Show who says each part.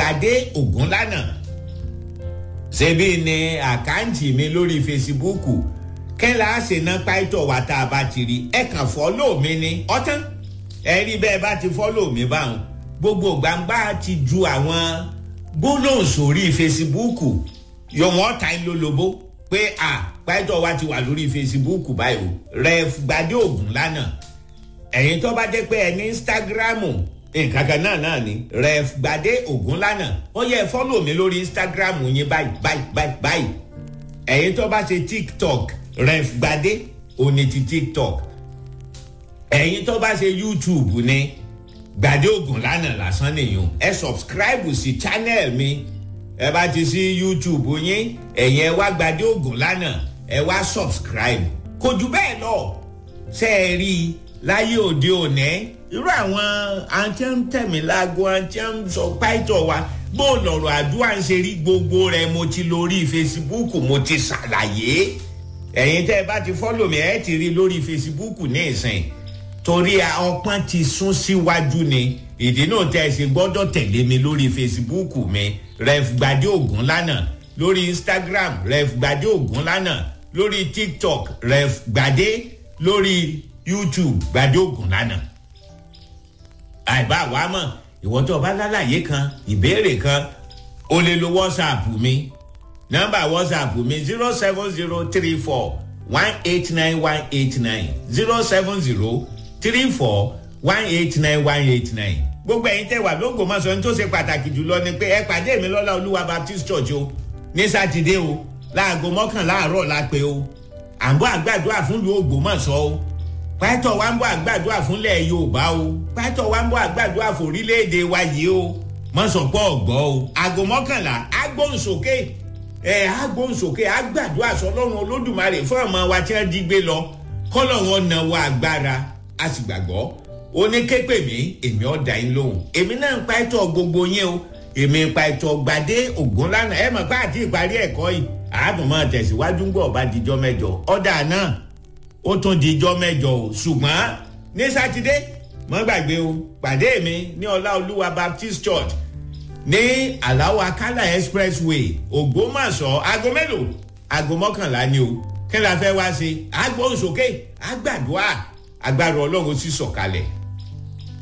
Speaker 1: gbadé ògúnlànà ṣebí ni àkáǹtì mi lórí fesibúùkù kẹ́lá àṣẹná pàìtọ̀ wà tá a bá ti rí ẹ kàn fọ́lọ́ mi ni ọ̀tán ẹ rí bẹ́ẹ̀ bá ti fọ́lọ́ mi báwọn gbogbo gbangba ti ju àwọn gbólóhùn sórí fesibúùkù yọ̀wọ́n ta ń lólobó pé à pàìtọ̀ wa ti wà lórí fesibúùkù báyìí o rẹ̀ gbadé ògúnlànà ẹ̀yin tó bá jẹ́ pé ẹ ní instagramu nǹkan kan náà náà ni ref gbadé ògúnlànà ó yẹ fọ́lọ̀ mi lórí instagramu yín báyìí báyìí báyìí báyìí ẹ̀yin tó bá ṣe tiktok ref gbadé òní ti tiktok ẹ̀yin tó bá ṣe youtube ni gbadé ògúnlànà lásán nìyẹn ẹ subscribe sí channel mi ẹ bá ti sí youtube yín ẹ̀yin ẹ wá gbadé ògúnlànà ẹ wá subscribe kò jù bẹ́ẹ̀ lọ ṣe é rí i láyé òde òní irú àwọn àǹtí ń tẹ̀mí láago àǹtí ń sọ páìtọ̀ wa bó lọ̀rọ̀ àdúrà ń ṣe rí gbogbo rẹ̀ mo ti lórí fesibúùkù mo ti ṣàlàyé ẹ̀yin tẹ́ ẹ bá ti fọ́lọ̀ mi ẹ̀ ti rí lórí fesibúùkù ní ìsìn torí ọpọ́n ti sún síwájú ni ìdí náà tẹ́ ẹ ṣe gbọ́dọ̀ tẹ̀lé mi lórí fesibúùkù mi ref gbadé ògún lánàá lórí instagram ref gbadé ògún lánàá lórí tiktok ref gbadé lórí youtube gbadé ògùn lánàá àìbá wa mọ̀ ìwọ́n tó bá lálàyé kan ìbéèrè kan o lè lo whatsapp mi nọ́mbà whatsapp mi zero seven zero three four one eight nine one eight nine zero seven zero three four one eight nine one eight nine gbogbo ẹ̀yin tẹ́ wà lÓgbómọ̀ṣọ́ ní tó ṣe pàtàkì jùlọ ni pé ẹ pàdé mi lọ́lá olúwa baptist church o ní sátidé o láago mọ́kànlá àárọ̀ la pé o à ń bọ́ àgbàdua fún ìlú Ògbómọ̀ṣọ́ o pátọ̀ wa ń bọ̀ àgbàdua fúnlẹ̀ yorùbá o pátọ̀ wa ń bọ̀ àgbàdua fòrílẹ̀-èdè wa yìí o mọ̀sọ̀pọ̀ ọ̀gbọ́ o aago mọ́kànlá agbóhùnsókè ẹ̀ agbóhùnsókè àgbàdua sọlọ́run olódùmarè fún ọmọ wa tí wọ́n jí gbé lọ kọ́lọ̀ wọn nà wọ agbára a sì gbàgbọ́ oníképè mi èmi ọ̀dà yín lóhùn èmi náà ń pàtó gbogbo yín o èmi ń pàtó gbadé ògùn lánàá ẹ mọ̀ pé àti ìparí ẹ̀kọ́ yìí àádùnmọ̀ tẹ̀síwájú ń gbọ̀ bá dijọ́ mẹ́jọ ọ̀dà náà ó tún di ijọ́ mẹ́jọ o ṣùgbọ́n ní sátidé mọ́ gbàgbé o pàdé mi ní ọláolúwa baptist church ní aláwọ̀ akálà expressway ògbómọ̀ṣọ́ aago mélòó aago mọ́kànlá ni o kí la fẹ́ wá sí agbóhùnsókè àgbàdua agbára ọlọ́run sì sọ̀kalẹ̀